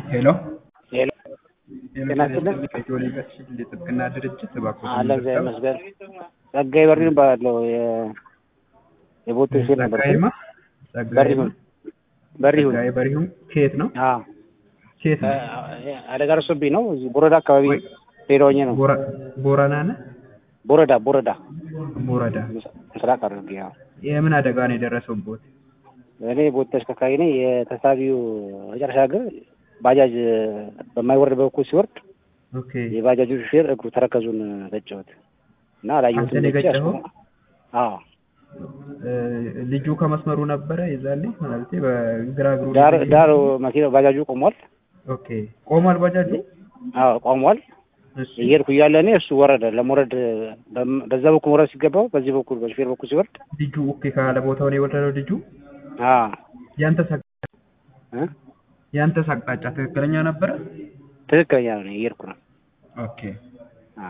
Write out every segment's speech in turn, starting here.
ሄሎ ሄሎ ጤና ይስጥልን። ከኢትዮ ሊጋሲን የጥብቅና ድርጅት እባክዎት አለ እግዚአብሔር ይመስገን። ጸጋዬ በሪሁን እባላለሁ። የ- የቦቴ ሴት ነበር። ጸጋዬማ በሪሁን በሪሁን ጸጋዬ በሪሁን ከየት ነው? አዎ ከየት ነው? አ- አደጋ ደርሶብኝ ነው። እዚህ ቦረዳ አካባቢ ሄደውኝ ነው። ቦረ- ቦረና ነህ? ቦረዳ ቦረዳ ቦረዳ። ምስራቅ አድርጌ ያው የምን አደጋ ነው የደረሰብዎት? እኔ ቦቴ ተሽከርካሪ ነኝ። የተሳቢው መጨረሻ ግን ባጃጅ በማይወርድ በኩል ሲወርድ ኦኬ የባጃጁ ሹፌር እግሩ ተረከዙን ገጨሁት እና አላየሁትም። አንተ ነው ብቻ የገጨኸው? አስቆመ- አዎ እ፣ ልጁ ከመስመሩ ነበረ የዛኔ ማለት በግራ እግሩ ዳር ላይ- ዳር መኪና ባጃጁ ቆሟል። ኦኬ ቆሟል ባጃጁ? አዎ ቆሟል። እሺ እየሄድኩ እያለ እኔ እሱ ወረደ። ለመውረድ በም- በዛ በኩል መውረድ ሲገባው በዚህ በኩል በሹፌር በኩል ሲወርድ ልጁ ኦኬ ካለ ቦታው ነው የወረደው ልጁ? አዎ ያንተስ አቅ- እ? ያንተስ አቅጣጫ ትክክለኛ ነበረ? ትክክለኛ ነው። እየሄድኩ ነው። ኦኬ አዎ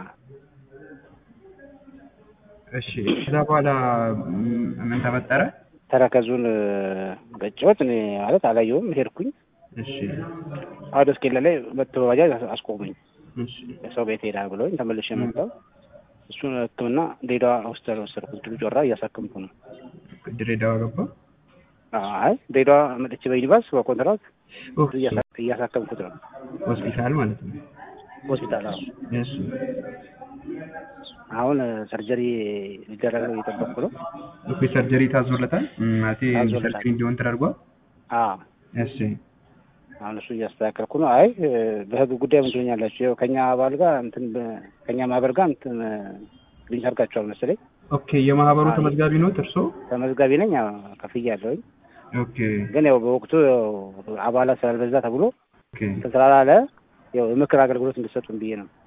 እሺ ከዛ በኋላ ም- ምን ተፈጠረ? ተረከዙን ገጨሁት። እኔ ማለት አላየሁም። ሄድኩኝ እሺ አውደ እስኬላ ላይ መጥቶ በባጃጅ አስ- አስቆመኝ። እሺ ሰው ቤት ሄዳ ብሎኝ ተመልሼ መጣሁ። እሱን ሕክምና ድሬዳዋ ሆስፒታል ወሰድኩት። ድሉ ጮራ እያሳከምኩ ነው። ድሬዳዋ ገባ? አይ ድሬዳዋ መጥቼ በዩኒቨርስ በኮንትራት ኦኬ እያሳ- እያሳከምኩት ነው። ሆስፒታል ማለት ነው። ሆስፒታል አዎ። እሺ አሁን ሰርጀሪ ሊደረግ ነው እየጠበቅኩ ነው። ኦኬ ሰርጀሪ ታዞለታል? ም፣ ማለቴ ታዞለታል። ሰርጀሪ እንዲሆን ተደርጓል? አዎ እሺ አሁን እሱ እያስተካከልኩ ነው። አይ በህግ ጉዳይ ምን ትሉኛላችሁ? ያው ከኛ አባል ጋር እንትን በ- ከኛ ማህበር ጋር እንትን ልኝ አድርጋችኋል መሰለኝ። ኦኬ የማህበሩ አይ። ተመዝጋቢ ኖት እርሶ? ተመዝጋቢ ነኝ። አዎ፣ ከፍያለሁኝ። ኦኬ ግን ያው በወቅቱ ያው አባላት ስላልበዛ ተብሎ ኦኬ እንትን ስላላለ ያው የምክር አገልግሎት እንድሰጡን ብዬ ነው።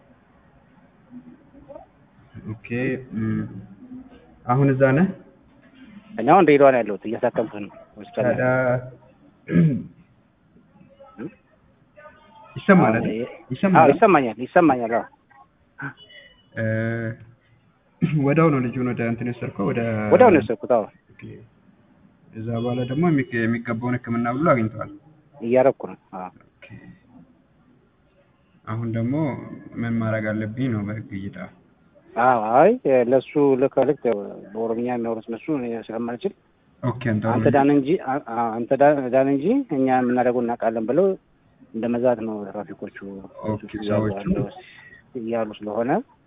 ኦኬ ም፣ አሁን እዛ ነህ? እኔ አሁን ድሬዳዋ ነው ያለሁት እያሳከምኩ ነው ሆስፒታል ላይ። ታዲያ ይሰማል አይደል? አዎ ይሰማል ይሰማኛል፣ ይሰማኛል። አዎ እ፣ ወዲያው ነው ልጁን ወደ እንትን የወሰድከው ወደ ወዲያው ነው የወሰድኩት። አዎ ኦኬ። እዛ በኋላ ደግሞ የሚገ- የሚገባውን ሕክምና ብሎ አግኝተዋል። እያረኩ ነው። አዎ ኦኬ። አሁን ደግሞ ምን ማድረግ አለብኝ ነው በህግ እይታ? አዎ አይ ለሱ ልክ ልክ ያው በኦሮምኛ የሚያወሩት እነሱ እኔ ስለማልችል ኦኬ አንተ አንተ ዳን እንጂ አ- አ- አንተ ዳ- ዳን እንጂ እኛ የምናደርገው እናውቃለን ብለው እንደ መዛት ነው ትራፊኮቹ ኦኬ፣ ሰዎቹ? እያሉ ስለሆነ